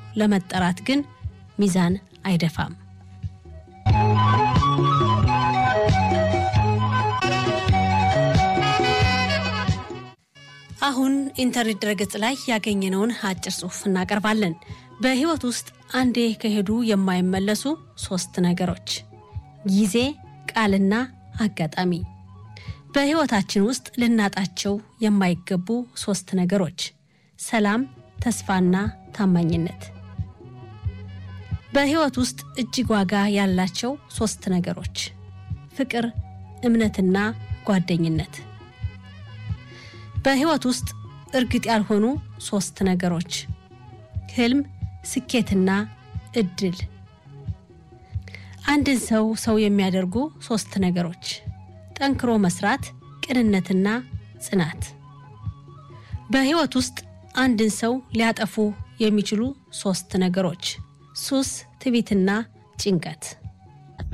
ለመጠራት ግን ሚዛን አይደፋም። አሁን ኢንተርኔት ድረገጽ ላይ ያገኘነውን አጭር ጽሑፍ እናቀርባለን። በሕይወት ውስጥ አንዴ ከሄዱ የማይመለሱ ሶስት ነገሮች፣ ጊዜ፣ ቃልና አጋጣሚ። በሕይወታችን ውስጥ ልናጣቸው የማይገቡ ሶስት ነገሮች፣ ሰላም፣ ተስፋና ታማኝነት። በሕይወት ውስጥ እጅግ ዋጋ ያላቸው ሶስት ነገሮች፣ ፍቅር፣ እምነትና ጓደኝነት። በሕይወት ውስጥ እርግጥ ያልሆኑ ሶስት ነገሮች፣ ህልም፣ ስኬትና እድል። አንድን ሰው ሰው የሚያደርጉ ሶስት ነገሮች፣ ጠንክሮ መስራት፣ ቅንነትና ጽናት። በሕይወት ውስጥ አንድን ሰው ሊያጠፉ የሚችሉ ሶስት ነገሮች፣ ሱስ፣ ትዕቢትና ጭንቀት።